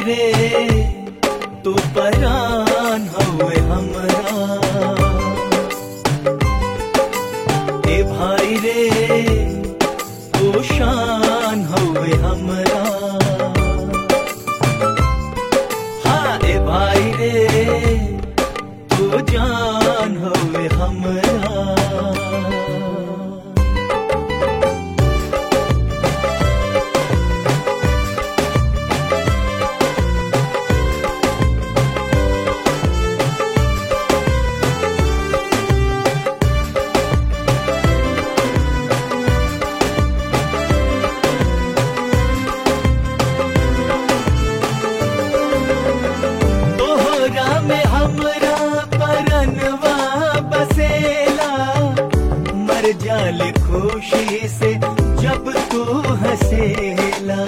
रे तू परान हवे हमरा ए भाई रे तू शान हवे हमरा हाँ ए भाई रे तू जान हवे हमरा तोहरा में हमरा परनवा बसेला मर जाल खुशी से जब तू हंसेला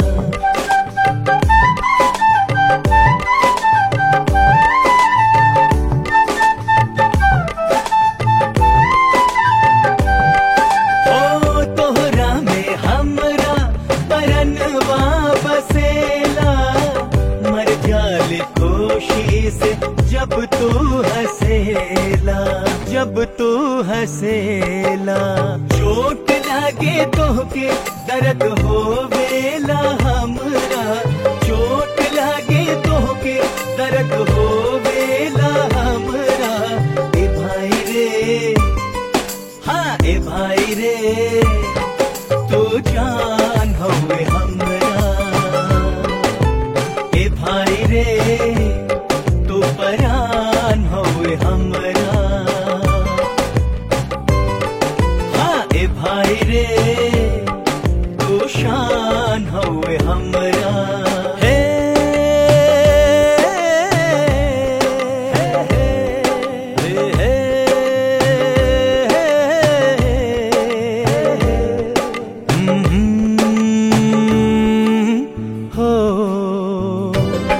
ओ तोहरा में हमरा परनवा बसेला मर जाल खुशी से जब तू हंसेला जब तू हंसेला चोट लागे तोहके दर्द होवेला हमरा चोट लागे तोहके दर्द होवेला हमरा ए भाई रे हाँ ए भाई रे तू जान हवे हमरा ए भाई रे तू परान हवे हमरा हाँ ए भाई रे तू शान हवे हमरा हे हे हे हो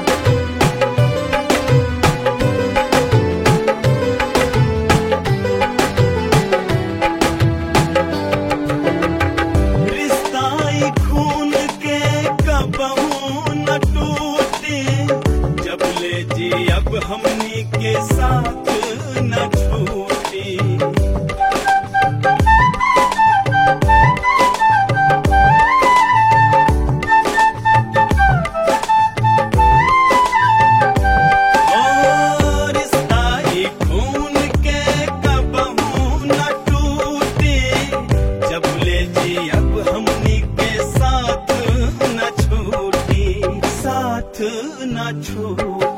रिश्ताई खून के कबहू न टूटे जब ले जी अब हमनी के साथ न छूटी ओ रिश्ताई खून के कबहू न टूटे जब ले जी अब हमनी के साथ न छूटी साथ न छूटी